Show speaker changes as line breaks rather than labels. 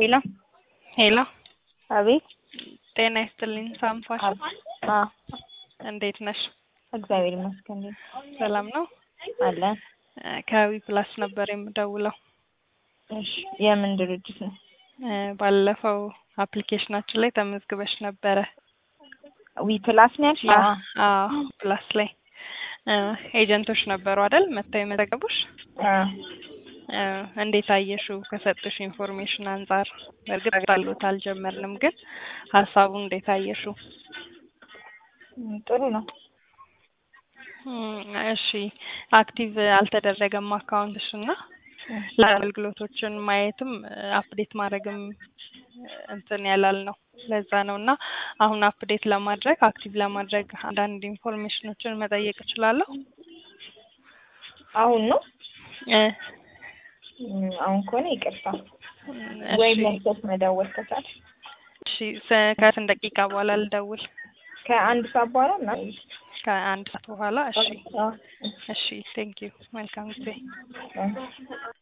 ሄሎ
ሄሎ
አቤት
ጤና ይስጥልኝ ሳምፋሽ
አ
እንዴት ነሽ?
እግዚአብሔር ይመስገን
ሰላም ነው?
አለን።
ከዊ ፕላስ ነበር የምደውለው።
እሺ የምን ድርጅት ነው?
እ ባለፈው አፕሊኬሽናችን ላይ ተመዝግበሽ ነበረ።
ዊ ፕላስ ነው ያልሽ? አዎ።
አዎ ፕላስ ላይ እ ኤጀንቶች ነበሩ አይደል መጥተው የመዘገቡሽ?
አ
እ እንዴት አየሽው? ከሰጡሽ ኢንፎርሜሽን አንጻር በእርግጥ አሉት አልጀመርንም፣ ግን ሀሳቡን እንዴት አየሽው?
ም፣ ጥሩ ነው።
እም፣ እሺ አክቲቭ አልተደረገም አካውንትሽ እና ለአገልግሎቶችን ማየትም አፕዴት ማድረግም እንትን ያላል ነው። ለዛ ነው እና አሁን አፕዴት ለማድረግ አክቲቭ ለማድረግ አንዳንድ ኢንፎርሜሽኖችን መጠየቅ እችላለሁ?
አሁን ነው
እ
ም፣ አሁን ከሆነ ይቅርታ
እሺ
ወይ መለስ መደወል ከቻልሽ
እሺ ሰ- ከስንት ደቂቃ በኋላ ልደውል?
ከአንድ ሰዓት በኋላ ምናምን
ከአንድ ሰዓት በኋላ እሺ
አ
እሺ ቴንክ ዩ መልካም ጊዜ
አ